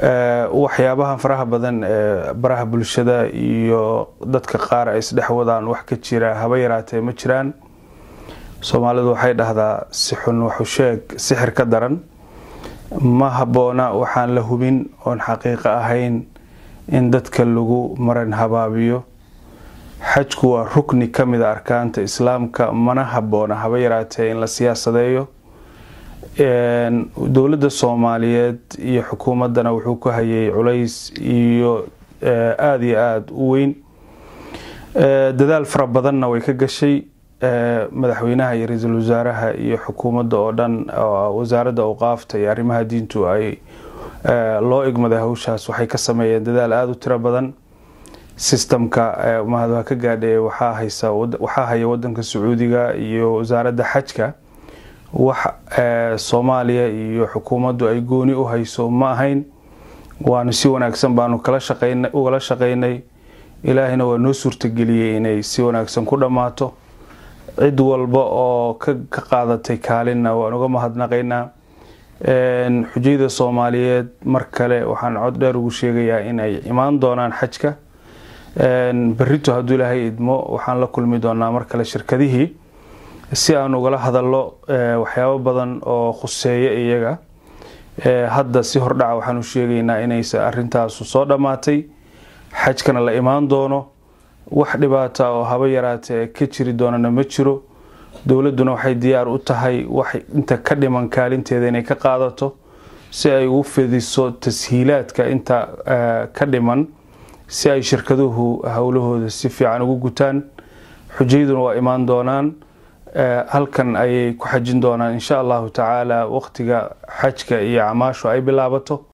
waxyaabahan faraha badan ee baraha bulshada iyo dadka qaar ay isdhex wadaan wax ka jira haba yaraatee ma jiraan soomaalidu waxay dhahdaa si xun waxu sheeg sixir ka daran ma habboona waxaan la hubin oon xaqiiqo ahayn in dadka lagu maran habaabiyo xajku waa rukni ka mida arkaanta islaamka mana habboona haba yaraatee in la siyaasadeeyo dowladda soomaaliyeed iyo xukuumaddana wuxuu ku hayay culays iyo aada iyo aada u weyn dadaal fara badanna way ka gashay madaxweynaha iyo ra-iisul wasaaraha iyo xukuumadda oo dhan wasaaradda awqaafta iyo arrimaha diintu ay loo igmaday hawshaas waxay ka sameeyeen dadaal aada u tiro badan sistamka mahadwa ka gaadhe waxaa haysa waxaa haya wadanka sacuudiga iyo wasaaradda xajka wax soomaaliya iyo xukuumaddu ay gooni u hayso ma ahayn waanu si wanaagsan baanu kala shaqayn ugala shaqaynay ilaahina waa noo suurtageliyey inay si wanaagsan ku dhammaato cid walba oo ka qaadatay kaalinna waan uga mahadnaqaynaa xujayda soomaaliyeed mar kale waxaan cod dheer ugu sheegayaa inay imaan doonaan xajka berito hadduu ilaahay idmo waxaan la kulmi doonaa mar kale shirkadihii si aan ugala hadallo waxyaabo badan oo khuseeya iyaga hadda si hordhaca waxaanu sheegaynaa inaysa arintaasu soo dhammaatay xajkana la imaan doono wax dhibaata oo haba yaraatee ka jiri doonana ma jiro dowladduna waxay diyaar u tahay wax inta ka dhiman kaalinteeda inay ka qaadato si ay ugu fidiso tashiilaadka inta ka dhiman si ay shirkaduhu howlahooda si fiican ugu gutaan xujayduna waa imaan doonaan halkan ayay ku xajin doonaan insha allahu tacaala waqtiga xajka iyo camaashu ay bilaabato